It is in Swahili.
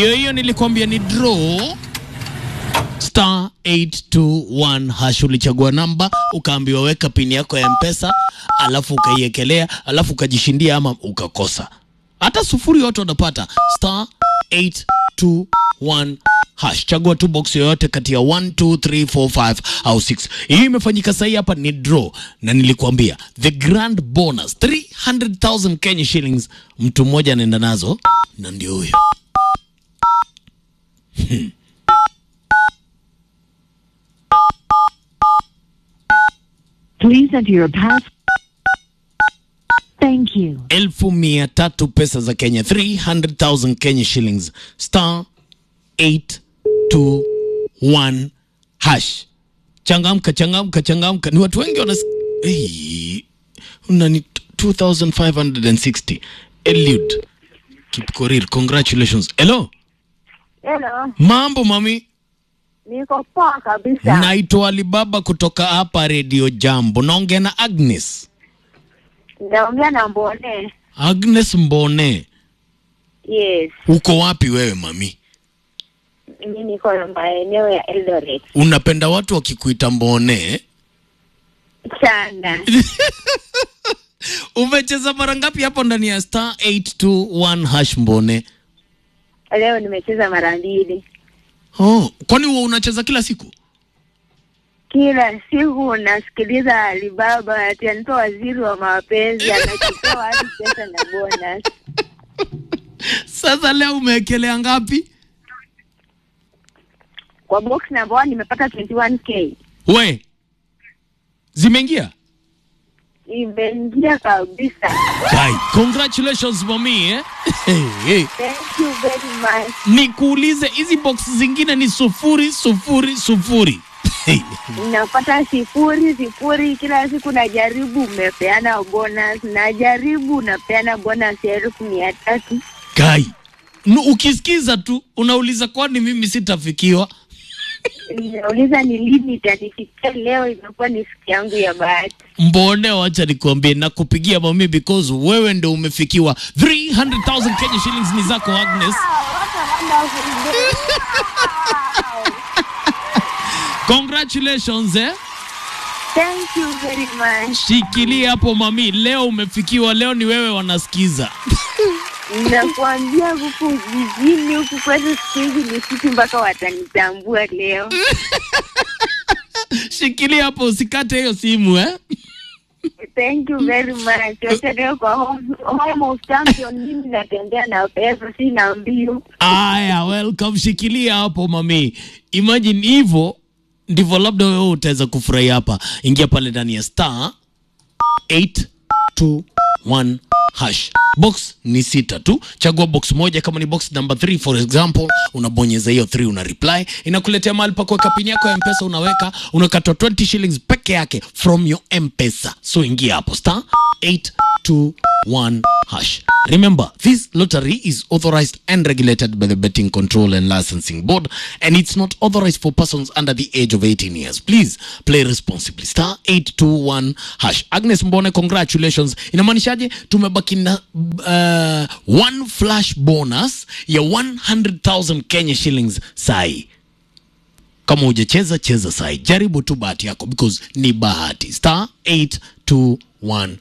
Ndio hiyo nilikwambia ni draw star 821 hash. Ulichagua namba ukaambiwa weka pini yako ya mpesa, alafu ukaiekelea, alafu ukajishindia ama ukakosa. Hata sufuri yote unapata star 821 hash. Chagua tu box yoyote kati ya 1 2 3 4 5 au 6. Hii imefanyika sahi, hapa ni draw, na nilikuambia the grand bonus 300,000 Kenya shillings, mtu mmoja anaenda nazo, na ndio huyo Please enter your pass. Thank you. elfu mia tatu pesa za Kenya 300,000 Kenya shillings star 821 hash. Changamka, changamka, changamka. Ni watu wengi wana hey, unani 2560 Eliud Kipkorir, congratulations. Hello, Hello, mambo mami, niko poa kabisa. naitwa Alibaba kutoka hapa Radio Jambo. Naongea na Agnes. Naongea na Mbone. Agnes Mbone, Yes, uko wapi wewe mami? mimi niko maeneo ya Eldoret Unapenda watu wakikuita Mbone? sana. Umecheza mara ngapi hapo ndani ya star 821 hash Mbone? Leo nimecheza mara mbili. Oh, kwani huwa unacheza kila siku? Kila siku nasikiliza Alibaba ati anaitwa waziri wa mapenzi, anachukua hadi pesa na bonus. Sasa leo umewekelea ngapi? Kwa box number one nimepata 21k. We, zimeingia? Imeingia kabisa. Kai, congratulations mami eh? hey, hey. Thank you very much. Nikuulize hizi box zingine ni sufuri sufuri sufuri. Hey. Napata sifuri sifuri kila siku, najaribu umepeana bonus, najaribu unapeana bonus ya elfu mia tatu. Kai, nu- ukisikiza tu unauliza kwani mimi sitafikiwa? Ninauliza ni lini itanifikia. Leo imekuwa ni siku yangu ya bahati. Mbone, wacha nikuambie na kupigia mami because wewe ndio umefikiwa 300,000 Kenya shillings ni zako Agnes. Congratulations eh. Thank you very much. Shikilia hapo mami, leo umefikiwa, leo ni wewe wanasikiza. Nakuambia huku jijini huku kwetu siku hizi ni sisi mpaka watanitambua leo. Shikilia hapo usikate hiyo simu eh. Thank you very much. Wacha leo kwa home, home of champion, mimi natembea na pesa, sina mbio. Aya, welcome. Shikilia hapo mami, imagine hivyo ndivyo labda wewe utaweza kufurahia hapa. Ingia pale ndani ya star 821 hash. Box ni sita tu, chagua box moja. Kama ni box number 3 for example, unabonyeza hiyo 3 una reply, inakuletea mahali pa kuweka pini yako ya mpesa, unaweka unakatwa 20 shillings peke yake from your mpesa. So ingia hapo star 821 hash. Remember, this lottery is authorized and regulated by the Betting Control and Licensing Board, and it's not authorized for persons under the age of 18 years. Please play responsibly. Star 821 hash. Agnes Mbone, congratulations. Inamaanishaje? Tumebaki na uh, one flash bonus ya 100,000 Kenya shillings sai. Kama hujacheza cheza sai, jaribu tu bahati yako because ni bahati. Star 821